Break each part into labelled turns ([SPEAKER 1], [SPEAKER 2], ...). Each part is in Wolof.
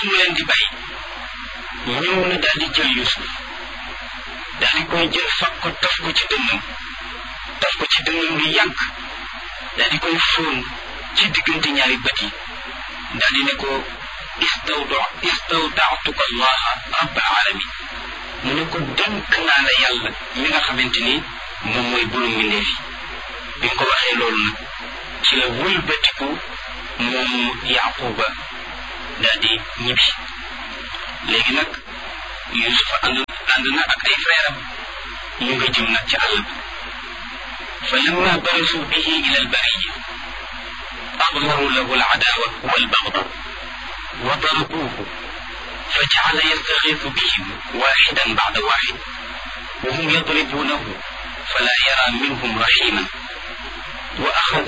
[SPEAKER 1] mu leen di bàyyi ñëw na daal di jël Yuusuf daal di koy jël fab ko taf ko ci dënnam taf ko ci dënnam lu yàgg daal di koy fóon ci diggante ñaari bët yi daal di ne ko istawda istawdaatuka allaha rabbal alamin mu ne ko dénk naa la yàlla mi nga xamante ni moom mooy bulu mbindeef yi bi nga ko waxee loolu nag ci la wëlbatiku moom yaquba daal di ñibbi léegi nag yusufa ànd ànd na ak ay frère am ñu nga jëm nag ci àll bi fa lamma barasu bihi ila albariya أظهروا له العداوة والبغضاء وضربوه فجعل يستغيث بهم واحدا بعد واحد وهم يضربونه فلا يرى منهم رحيما وأخذ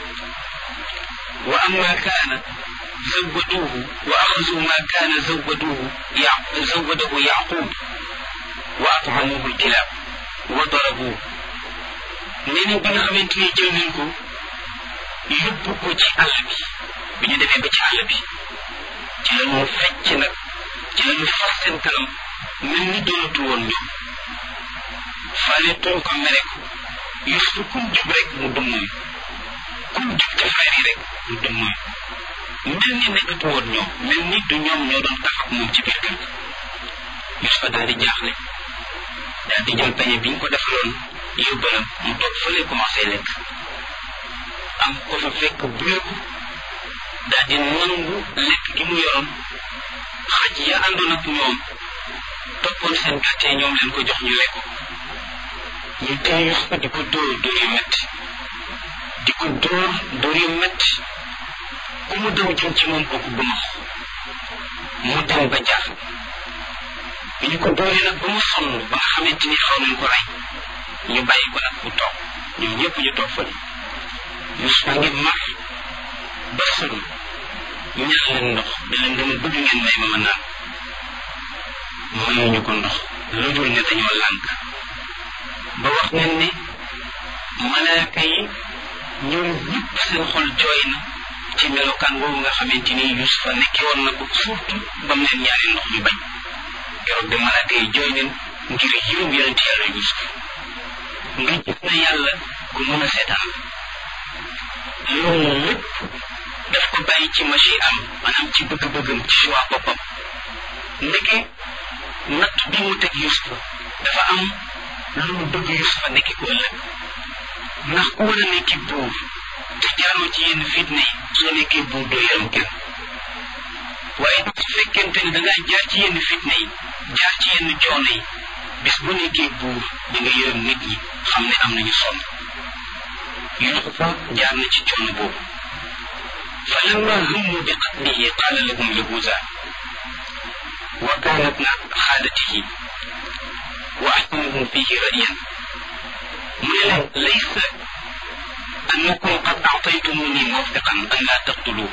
[SPEAKER 1] وأما كان زودوه وأخذوا ما كان زودوه يع... زوده يعقوب وأطعموه الكلاب وضربوه نيني بنا خمنتني جل yóbbu ko ci àll bi bi ñu demee ba ci àll bi ci la ñu fecc nag ci la ñu fas seen kanam mel ni doonatu woon ñoom faale tuñ ko mere ko Yuusuf kum jub rek mu dummuy kum jub ci frère yi rek mu dummuy mel ni nekkatu woon ñoom mel ni du ñoom ñoo doon tax ak moom ci biir kër Yuusuf daal di jaaxle daal di jël peñe bi ñu ko defaloon yóbbalam mu toog fële commencé lekk am ko fa fekk bureeku daal di nangu lekk gi mu yoroon xaj ya àndoon ak ñoom toppoon seen gàttee ñoom leen ko jox ñu lekk ñu tey Yusufa di ko dóor dóor yu metti di ko dóor dóor yu metti ku mu daw jëm ci moom kooku bu max mu dem ba jaaxle bi ñu ko dóoree nag ba mu sonn ba nga xamante ni xaw nañ ko rey ñu bàyyi ko nag mu toog ñoom ñëpp ñu toog fële Yusufa ngi mar ba sonn ñaan leen ndox da leen dama bëgg ngeen may ma ma naan mayuñu ko ndox lu dul ne dañoo lànk ba wax nañ ne malaaka yi ñoom ñëpp seen xol jooy na ci melokaan boobu nga xamante ni Yusufa nekkee woon na ko surtout ba mu leen ñaani ndox ñu bañ keroog de malaaka yi jooy nañ ngir yërëm yonent yàlla Yusuf nga gis na yàlla ku mën a seetaan loolu lépp daf ko bàyyi ci machi am maanaam ci bëgg-bëggam ci choix boppam ndeke natt bi mu teg Yusufa dafa am lu mu bëgg Yusufa nekki ko ëllëg ndax ku war a nekki buur te jaaroo ci yenn fitna yi soo nekkee buur doo yaram kenn waaye su fekkente ne da ngaa jaar ci yenn fitna yi jaar ci yenn coono yi bis bu nekkee buur di nga yërëm nit ñi xam ne am nañu sonn Yusufa jaar na ci coono boobu fa lamma hummu bi qatlihi qaala lahum yahuza wa kaana ibna xaalatihi wa ahsanuhum fihi ra'yan mu ne leen laysa annakum qad a'taytumuni mawfiqan an laa taqtuluhu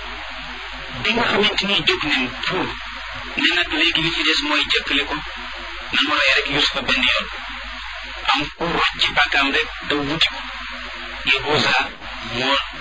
[SPEAKER 1] bi nga xamante ni jóg nañ pour ne nag léegi li ci des mooy jëkkale ko nanu rey rek Yusufa benn yoon am ku rocc ci bàkkaam rek daw wuti ko Yahuza moo